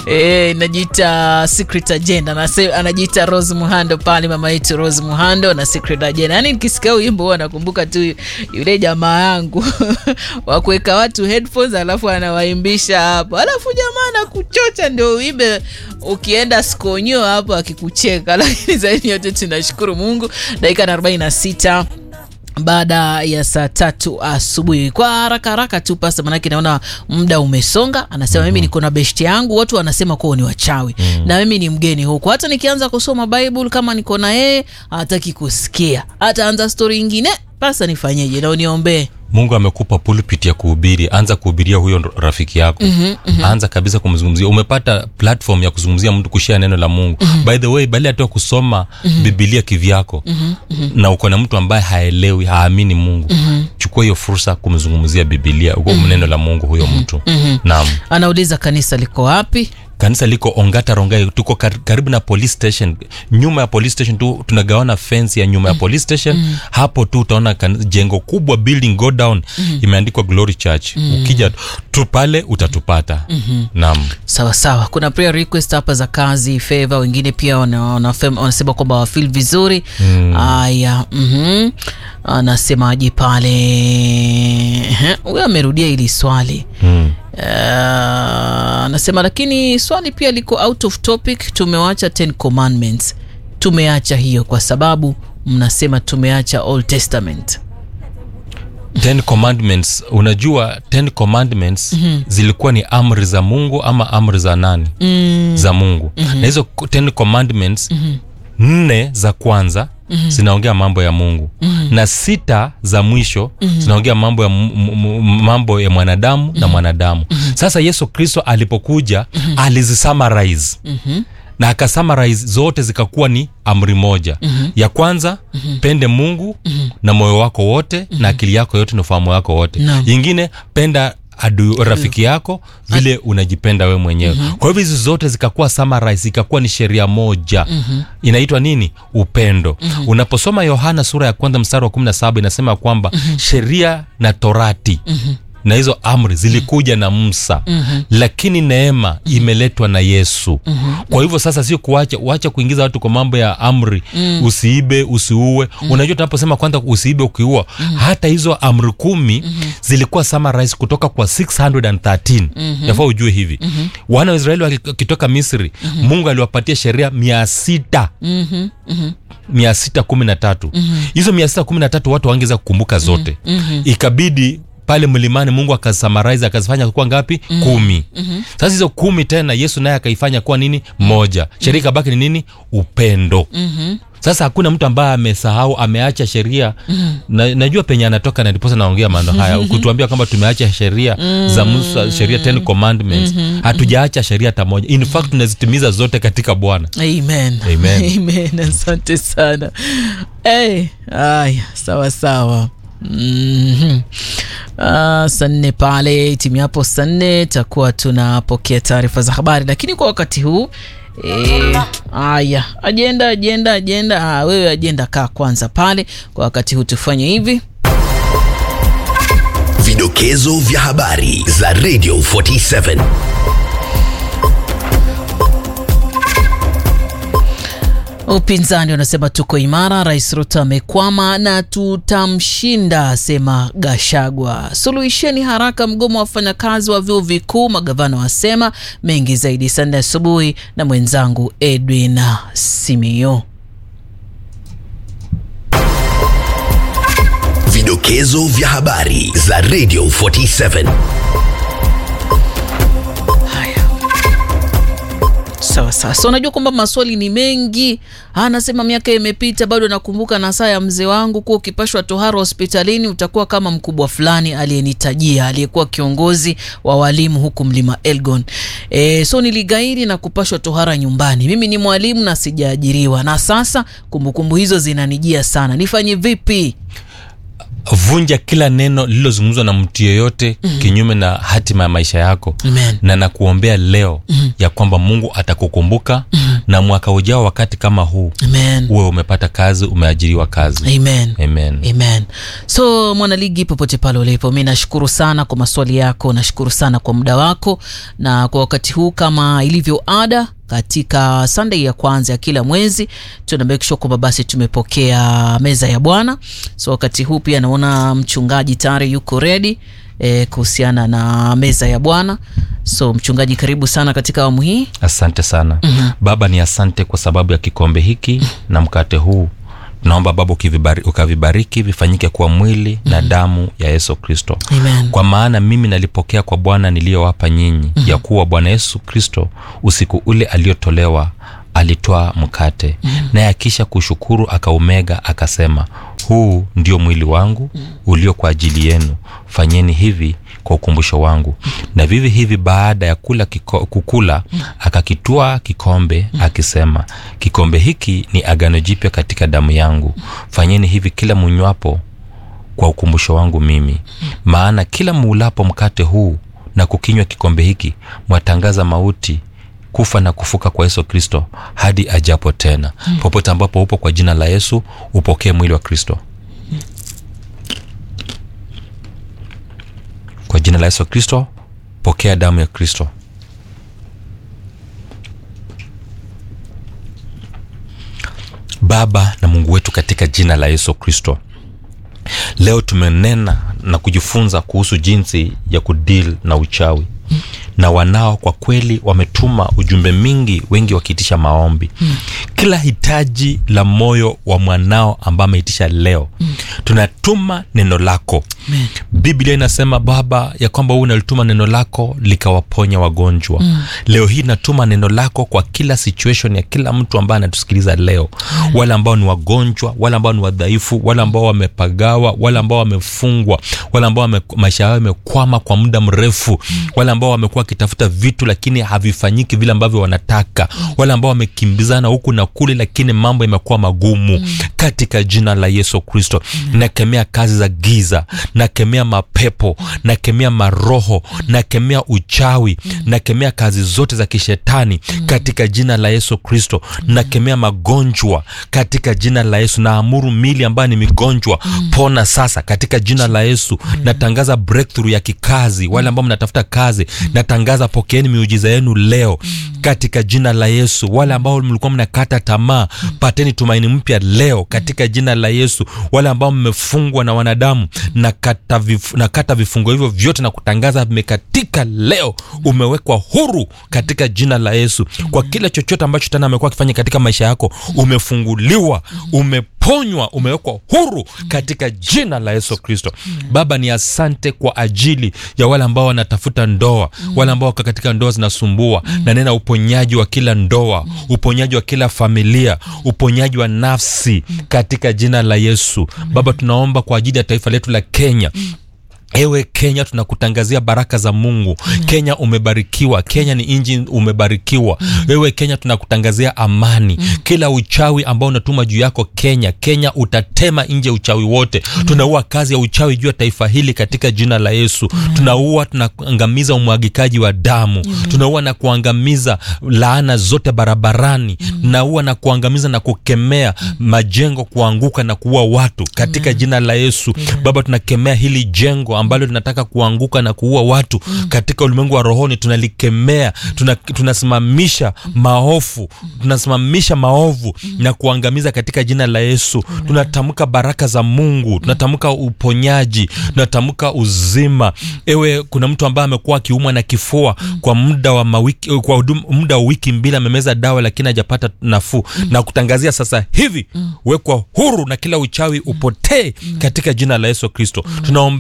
e, najiita secret agenda Anase, anajiita Rose Muhando pale, mama yetu Rose Muhando na secret agenda. Yani nikisikia wimbo huwa nakumbuka tu yule jamaa yangu wa kuweka watu headphones, alafu anawaimbisha hapo, alafu jamaa anakuchocha ndio uimbe ukienda skonyo hapo akikucheka. Lakini zaidi yote tunashukuru Mungu, dakika na 46 baada ya saa tatu asubuhi. Kwa haraka haraka tu pasa, manake naona muda umesonga. Anasema mm -hmm. mimi niko na beshti yangu, watu wanasema kuwa ni wachawi mm -hmm. na mimi ni mgeni huku, hata nikianza kusoma Bible kama niko na yeye hataki kusikia, ataanza stori ingine. Pasa nifanyeje? na uniombee mungu amekupa pulpit ya kuhubiri anza kuhubiria huyo rafiki yako mm-hmm, mm-hmm. anza kabisa kumzungumzia umepata platform ya kuzungumzia mtu kushia neno la mungu mm-hmm. by the way bali hata kusoma mm-hmm. bibilia kivyako mm-hmm, mm-hmm. na uko na mtu ambaye haelewi haamini mungu mm-hmm. chukua hiyo fursa kumzungumzia bibilia uko mm-hmm. neno la mungu huyo mtu mm-hmm. naam anauliza kanisa liko wapi kanisa liko ongata rongai tuko kar- karibu na police station nyuma ya police station tu tunagawana fence ya nyuma ya police station mm. hapo tu utaona kan- jengo kubwa building go down mm. imeandikwa glory church mm. ukija tu pale utatupata mm-hmm. naam sawa sawa kuna prayer request hapa za kazi favor wengine pia wana- wanafem- wanasema kwamba wafil vizuri haya mm. anasemaje pale Ehe, huyo amerudia hili swali mm. Uh, anasema lakini swali pia liko out of topic tumewacha 10 commandments tumeacha hiyo kwa sababu mnasema tumeacha old testament ten commandments unajua ten commandments mm-hmm. zilikuwa ni amri za mungu ama amri za nani mm. za mungu mm-hmm. na hizo ten commandments mm-hmm. nne za kwanza mm-hmm. zinaongea mambo ya mungu mm-hmm. na sita za mwisho mm-hmm. zinaongea mambo ya, m- m- m- mambo ya mwanadamu mm-hmm. na mwanadamu mm-hmm. sasa yesu kristo alipokuja mm-hmm. alizisummarize mm-hmm na akasummarize zote zikakuwa ni amri moja mm-hmm. ya kwanza mm-hmm. pende mungu mm-hmm. na moyo wako wote mm-hmm. na akili yako yote na ufahamu wako wote Naam. ingine penda adu rafiki yako vile unajipenda we mwenyewe mm-hmm. kwa hivyo hizi zote zikakuwa summarize ikakuwa ni sheria moja mm-hmm. inaitwa nini upendo mm-hmm. unaposoma yohana sura ya kwanza mstari wa kumi na saba inasema kwamba mm-hmm. sheria na torati mm-hmm na hizo amri zilikuja na musa mm-hmm. lakini neema mm-hmm. imeletwa na yesu mm-hmm. kwa hivyo sasa sio kuacha uacha kuingiza watu kwa mambo ya amri mm. usiibe usiue mm. unajua tunaposema kwanza usiibe ukiua mm. hata hizo amri kumi mm-hmm. zilikuwa summarize kutoka kwa 613 mm-hmm. yafaa ujue hivi mm-hmm. wana wa israeli wakitoka misri mm-hmm. mungu aliwapatia sheria mia sita mm-hmm. Mm-hmm. mia sita kumi na tatu hizo mia sita kumi na tatu watu wangeza kukumbuka zote Mhm. ikabidi pale mlimani mungu akasamarize akazifanya kuwa ngapi mm. kumi mm-hmm. sasa hizo kumi tena yesu naye akaifanya kuwa nini moja sheria ikabaki ni nini upendo Mm-hmm. sasa hakuna mtu ambaye amesahau ameacha sheria mm. na, najua penye anatoka na ndiposa naongea maneno haya kutuambia kwamba tumeacha sheria mm. za musa sheria ten commandments hatujaacha sheria hata moja in fact tunazitimiza zote katika bwana amen Amen. amen asante sana hey, aya sawa sawa Mm-hmm. Uh, saa nne pale timu yapo saa nne takuwa tunapokea taarifa za habari lakini kwa wakati huu Eh, aya ajenda ajenda ajenda ah, wewe ajenda kaa kwanza pale kwa wakati huu tufanye hivi Vidokezo vya habari za Radio 47. Upinzani unasema tuko imara, Rais Ruto amekwama na tutamshinda, asema Gashagwa. Suluhisheni haraka mgomo wa wafanyakazi wa vyuo vikuu, magavana wasema. Mengi zaidi Sande asubuhi na mwenzangu Edwin Simio. Vidokezo vya habari za Radio 47. Sawa sawa. So unajua kwamba maswali ni mengi. Anasema miaka imepita, bado nakumbuka na saa ya mzee wangu kuwa ukipashwa tohara hospitalini utakuwa kama mkubwa fulani aliyenitajia, aliyekuwa kiongozi wa walimu huku mlima Elgon. E, so niligairi na kupashwa tohara nyumbani. Mimi ni mwalimu na sijaajiriwa, na sasa kumbukumbu hizo zinanijia sana. Nifanye vipi? vunja kila neno lililozungumzwa na mtu yeyote mm-hmm. kinyume na hatima ya maisha yako Amen. na nakuombea leo mm-hmm. ya kwamba mungu atakukumbuka mm-hmm. na mwaka ujao wakati kama huu Amen. uwe umepata kazi umeajiriwa kazi Amen. amen amen so mwanaligi popote pale ulipo mi nashukuru sana kwa maswali yako nashukuru sana kwa muda wako na kwa wakati huu kama ilivyo ada katika sunday ya kwanza ya kila mwezi tuna make sure kwamba basi tumepokea meza ya bwana so wakati huu pia naona mchungaji tayari yuko redi e, kuhusiana na meza ya bwana so mchungaji karibu sana katika awamu hii asante sana mm-hmm. baba ni asante kwa sababu ya kikombe hiki na mkate huu naomba baba ukivibari, ukavibariki vifanyike kuwa mwili mm-hmm. na damu ya yesu kristo Amen. kwa maana mimi nalipokea kwa bwana niliyowapa nyinyi mm-hmm. ya kuwa bwana yesu kristo usiku ule aliyotolewa alitwaa mkate mm-hmm. naye akisha kushukuru akaumega akasema huu ndio mwili wangu ulio kwa ajili yenu fanyeni hivi kwa ukumbusho wangu na vivi hivi baada ya kula kiko, kukula akakitwaa kikombe akisema kikombe hiki ni agano jipya katika damu yangu fanyeni hivi kila munywapo kwa ukumbusho wangu mimi maana kila muulapo mkate huu na kukinywa kikombe hiki mwatangaza mauti kufa na kufuka kwa yesu kristo hadi ajapo tena mm. popote ambapo upo kwa jina la yesu upokee mwili wa kristo kwa jina la yesu kristo pokea damu ya kristo baba na mungu wetu katika jina la yesu kristo leo tumenena na kujifunza kuhusu jinsi ya kudil na uchawi mm. na wanao kwa kweli wametuma ujumbe mingi wengi wakiitisha maombi mm. kila hitaji la moyo wa mwanao ambaye ameitisha leo mm. tunatuma neno lako Amen. biblia inasema baba ya kwamba huu unalituma neno lako likawaponya wagonjwa mm. leo hii natuma neno lako kwa kila situation ya kila mtu ambaye anatusikiliza leo mm. wale ambao ni wagonjwa wale ambao ni wadhaifu wale ambao wamepagawa wale ambao wamefungwa wale ambao wame, maisha yao yamekwama kwa muda mrefu mm. wale ambao wamekuwa wakitafuta vitu lakini havifanyiki vile ambavyo wanataka wale ambao wamekimbizana huku na kule lakini mambo yamekuwa magumu mm. katika jina la yesu kristo mm. nakemea kazi za giza nakemea mapepo nakemea maroho nakemea uchawi nakemea kazi zote za kishetani katika jina la yesu kristo nakemea magonjwa katika jina la yesu naamuru mili ambayo ni migonjwa pona sasa katika jina la yesu natangaza breakthrough ya kikazi wale ambao mnatafuta kazi natangaza pokeeni miujiza yenu leo katika jina la yesu wale ambao mlikuwa mnakata tamaa pateni tumaini mpya leo katika jina la yesu wale ambao mmefungwa na wanadamu nakata, vif, nakata vifungo hivyo vyote na kutangaza vimekatika leo umewekwa huru katika jina la yesu kwa kila chochote ambacho tena amekuwa akifanya katika maisha yako umefunguliwa umeponywa umewekwa huru katika jina la yesu kristo baba ni asante kwa ajili ya wale ambao wanatafuta ndoa wale ambao wako katika ndoa zinasumbua na nena uponyaji wa kila ndoa uponyaji wa kila familia uponyaji wa nafsi katika jina la yesu baba tunaomba kwa ajili ya taifa letu la kenya ewe kenya tunakutangazia baraka za mungu mm. kenya umebarikiwa kenya ni nji umebarikiwa mm. ewe kenya tunakutangazia amani mm. kila uchawi ambao unatuma juu yako kenya kenya utatema nje uchawi wote mm. tunaua kazi ya uchawi juu ya taifa hili katika jina la yesu mm. tunaua tunaangamiza umwagikaji wa damu mm. tunaua na kuangamiza laana zote barabarani mm. tunaua na kuangamiza na kukemea mm. majengo kuanguka na kuua watu katika mm. jina la yesu mm. baba tunakemea hili jengo ambalo linataka kuanguka na kuua watu mm. katika ulimwengu wa rohoni tunalikemea tuna, tunasimamisha maofu tunasimamisha maovu mm. na kuangamiza katika jina la yesu mm. tunatamka baraka za mungu tunatamka uponyaji tunatamka uzima ewe kuna mtu ambaye amekuwa akiumwa na kifua mm. kwa muda wa mawiki, kwa hudum, muda wa wiki mbili amemeza dawa lakini hajapata nafuu mm. na kutangazia sasa hivi mm. wekwa huru na kila uchawi upotee mm. katika jina la yesu kristo mm. tunaombea viongozi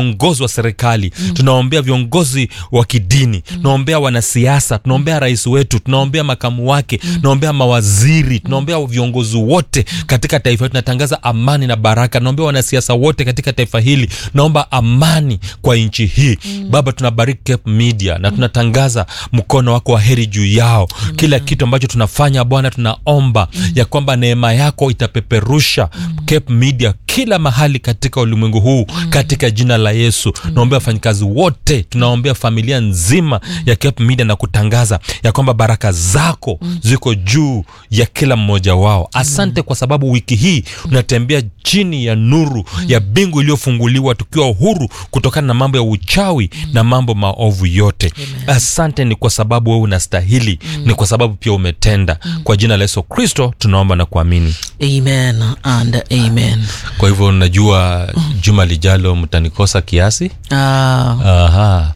viongozi wa serikali mm. tunaombea viongozi wa kidini mm. tunaombea wanasiasa tunaombea rais wetu tunaombea makamu wake mm. tunaombea mawaziri tunaombea viongozi wote katika taifa hili tunatangaza amani na baraka tunaombea wanasiasa wote katika taifa hili naomba amani kwa nchi hii mm. baba tunabariki Cape media na tunatangaza mkono wako wa heri juu yao mm. kila kitu ambacho tunafanya bwana tunaomba mm. ya kwamba neema yako itapeperusha mm. Cape media kila mahali katika ulimwengu huu mm. katika jina la yesu mm. naombea wafanyikazi wote tunaombea familia nzima mm. ya Cape media na kutangaza ya kwamba baraka zako mm. ziko juu ya kila mmoja wao asante mm. kwa sababu wiki hii tunatembea chini ya nuru mm. ya bingu iliyofunguliwa tukiwa huru kutokana na mambo ya uchawi mm. na mambo maovu yote Amen. asante ni kwa sababu wewe unastahili mm. ni kwa sababu pia umetenda mm. kwa jina la yesu kristo tunaomba na kuamini amen and amen kwa hivyo najua juma lijalo mtanikosa kiasi Ah, aha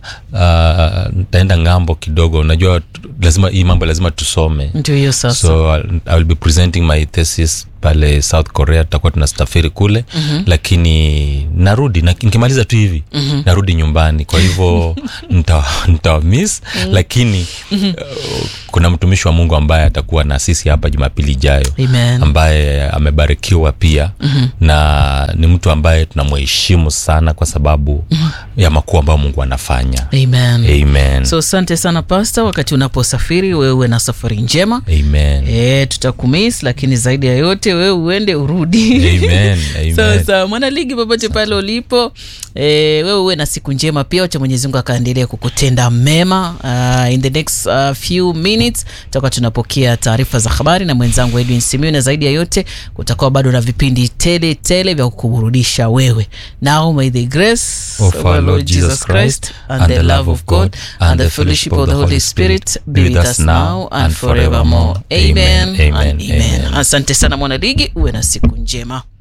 uh, ntaenda ng'ambo kidogo unajua t- lazima hii mambo lazima tusome ndio hiyo sasa so I'll, I will be presenting my thesis pale south korea tutakuwa tunastafiri kule mm-hmm. lakini narudi na, nikimaliza tu hivi mm-hmm. narudi nyumbani kwa hivyo nita, nita miss mm-hmm. lakini mm-hmm. uh, kuna mtumishi wa mungu ambaye atakuwa na sisi hapa jumapili ijayo Amen. ambaye amebarikiwa pia mm-hmm. na ni mtu ambaye tunamheshimu sana kwa sababu mm-hmm. ya makuu ambayo mungu anafanya amen amen so asante sana pasta wakati unaposafiri wewe uwe na safari njema amen e, tutakumis lakini zaidi ya yote wewe uende urudi Amen, amen. sasa mwanaligi popote pale ulipo e, wewe uwe na siku njema pia wacha mwenyezi mungu akaendelea kukutenda mema uh, in the next uh, few minutes tutakuwa tunapokea taarifa za habari na mwenzangu edwin simiu na zaidi ya yote kutakuwa bado na vipindi tele tele vya kukuburudisha wewe now may the grace Of our Lord Jesus Christ, and the love of God and the fellowship of the Holy Spirit be with us now and forevermore. Amen, Amen, and amen. amen. Asante sana mwanaligi, uwe na siku njema.